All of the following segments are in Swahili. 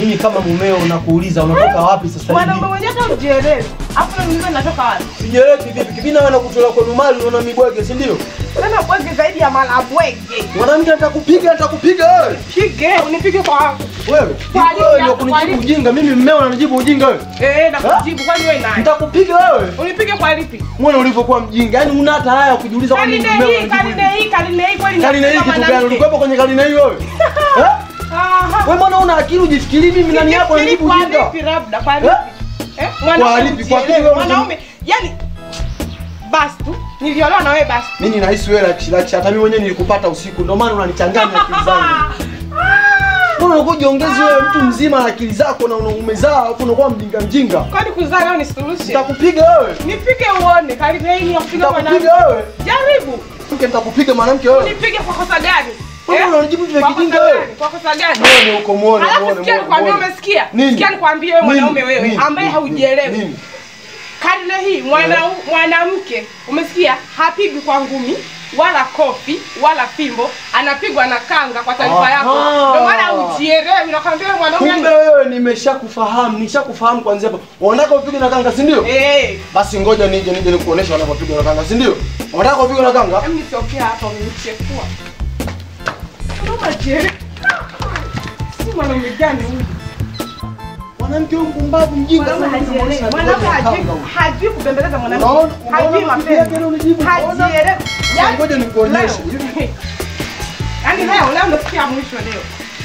Mimi kama mumeo nakuuliza unatoka wapi sasa Mwanaume hivi? mwenyewe hata ujielewi. Hapo na mimi natoka wapi? Sijielewi kivipi? Kibina wewe nakutola kwa numali unaona mibwege, si ndio? Sasa bwege zaidi ya malabwege. Mwanamke atakupiga, atakupiga wewe. Pige, unipige kwa Wewe. Kwa nini Wewe ndio hapo, kwa kunijibu nini? ujinga. Mimi mmeo ananijibu ujinga wewe. Eh, na kujibu kwani wewe nani? Nitakupiga wewe. Unipige kwa lipi? Mwana ulivyokuwa mjinga. Yaani una hata haya ya kujiuliza kwa nini Karine mmeo hii, ananijibu karine hivi. hii, karine hii kweli Karine hii nakupiga kitu gani? mwanamke. Ulikuwepo kwenye karine hii wewe? Eh? Aha. Wewe mbona una akili ujifikiri mimi nani yako Nifikiri ananijibu kwa ujinga? lipi labda kwa Eh? lipi? Eh? Mwanaume lipi? Kwa ujielewe, lipi wewe Mwanaume, yani basi tu niliolewa na wewe basi. Mimi nahisi wewe la chilachi hata mimi mwenyewe nilikupata usiku ndio maana unanichanganya akili zangu. Mbona unakuwa jiongezi wewe mtu mzima na akili zako na umezaa alafu unakuwa mjinga mjinga? Kwani kuzaa leo ni solution? Nitakupiga wewe. Nipige uone, karine hii ni ya kupiga mwanamke. Nitakupiga wewe. Jaribu. Mke nitakupiga mwanamke wewe. Unipige kwa kosa gani? Mbona unanijibu vitu vya Kwa kijinga kosa wewe? gani? Kwa kosa gani? Muone huko muone Alafu muone. sikia muone, nikwambie, muone. umesikia? Nini? Sikia nikwambie wewe Nini? mwanaume wewe Nini? ambaye Nini? haujielewi. Nini? Karne hii mwana mwanamke umesikia, hapigwi kwa ngumi wala kofi wala fimbo, anapigwa na kanga. Kwa taarifa Aha. yako, ndio maana hujielewi. Nakwambia wewe mwanaume Kumbe wewe nimeshakufahamu, nishakufahamu kuanzia hapo. Unataka upige na kanga, si ndio? eh, Basi ngoja nije nije nikuoneshe wanapopiga na kanga, si ndio? Unataka upige na kanga? hem nitokea hapa unichefua. Kama jere. Si mwanaume gani huyu? Mwanamke huyu mpumbavu mjinga Mwanaume sana, hajielewi. unamuonesha Mwanaume kanga hajui huyu. hajui kubembeleza mwanamke. Unaona- Hajui unaona mapigo yake leo unijibu? mapenzi. Unaona? Hajielewi. Yaani- Ngoja nikuonyeshe. Leo. Yaani leo leo nasikia mwisho leo.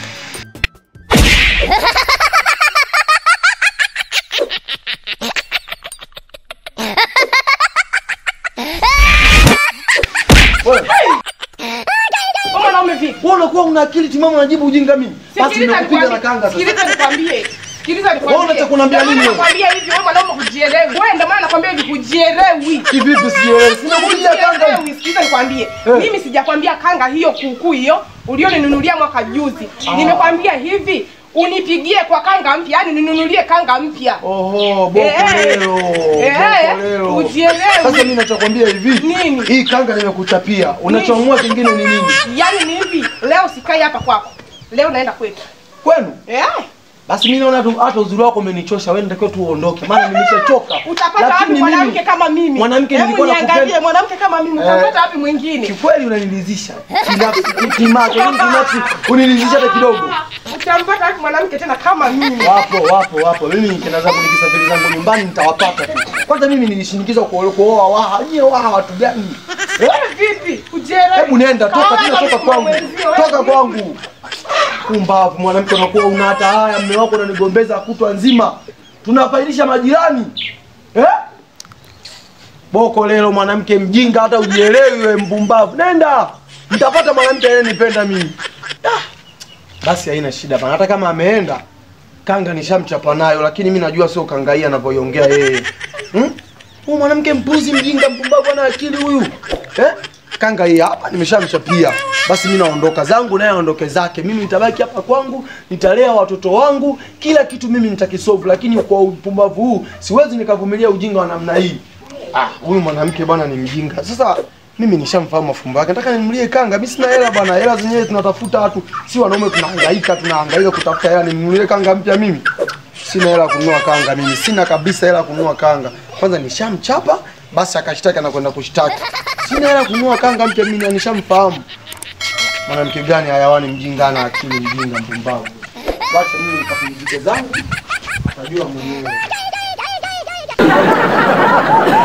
Wewe, Wewe mwanaume vipi? wewe unakuwa una akili timamu unajibu ujinga mimi. Basi Sikiliza nimekupiga na nikwambie. kanga sasa. Sikiliza nikwambie. Sikiliza nikwambie. Wewe unataka kuniambia Ndio maana nini wewe? Nakwambia hivi wewe mwanaume hujielewi. Wewe ndio maana nakwambia hivi hujielewi. Kivipi sielewi? Simekupiga kanga. Hujielewi. Sikiliza nikwambie. Eh. Mimi sijakwambia kanga hiyo kuukuu hiyo ulioninunulia mwaka juzi. Nimekwambia hivi unipigie kwa kanga mpya, yani ninunulie kanga mpya. Oho, boko Eh. leo. Eh, Boko leo. ujielewi. Sasa mimi nachokwambia hivi. Nini? Hii kanga nimekuchapia. Unachoamua kingine ni nini? Yaani ni hivi, leo sikai hapa kwako. Leo naenda kwetu. Kwenu? Eh? Basi mimi naona tu hata uzuri wako umenichosha. Wewe natakiwa tu uondoke. Maana nimeshachoka. Utapata wapi Lakini mwanamke mimi- kama mimi? Mwanamke Hebu nilikuwa niangalie nakupenda. mwanamke kama mimi, Eh. utapata wapi mwingine? Kikweli unanilizisha. Binafsi, kimacho, mimi binafsi unanilizisha hata kidogo. Utampata wapi mwanamke tena kama mimi? Wapo, wapo, wapo. Mimi nikienda zangu nikisafiri zangu nyumbani nitawapata tu. Kwanza mimi nilishinikiza kuoa kuoa waha. Nyie waha watu gani? Eh? Wewe vipi? Ujielewi? Hebu nenda, toka Kaoa tena, na toka mtu kwangu. mwenzio, Toka wewe kwangu. Kumbavu mwanamke unakuwa una hata haya, mume wako unanigombeza kutwa nzima. Tunafailisha majirani. Eh? Boko lelo mwanamke mjinga hata ujielewi wewe mpumbavu. Nenda. Mtapata mwanamke anyenipenda mimi. Ah. Basi haina shida bana. Hata kama ameenda kanga nishamchapa nayo, lakini mimi najua sio kanga hii anavyoiongea yeye. Hmm? Huyu mwanamke mpuzi mjinga mpumbavu ana akili huyu. Eh? Kanga hii hapa nimeshamchapia. Basi mimi naondoka zangu naye aondoke zake. Mimi nitabaki hapa kwangu, nitalea watoto wangu, kila kitu mimi nitakisolve, lakini kwa upumbavu huu siwezi nikavumilia ujinga wa namna hii. Ah, huyu mwanamke bwana ni mjinga. Sasa mimi nishamfahamu mafumbo yake. Nataka nimnulie kanga. Mimi sina hela bwana. Hela zenyewe tunatafuta watu. Si wanaume tunahangaika, tunahangaika kutafuta hela. Nimnulie kanga mpya mimi. Sina hela ya kununua kanga mimi. Sina kabisa hela ya kununua kanga. Kwanza nishamchapa, basi akashtaki na kwenda kushtaki. Sina hela ya kununua kanga mpya mimi na nishamfahamu. Mwanamke gani hayawani mjinga na akili mjinga mpumbavu. Wacha mimi nikapumzike zangu. Najua mwenyewe.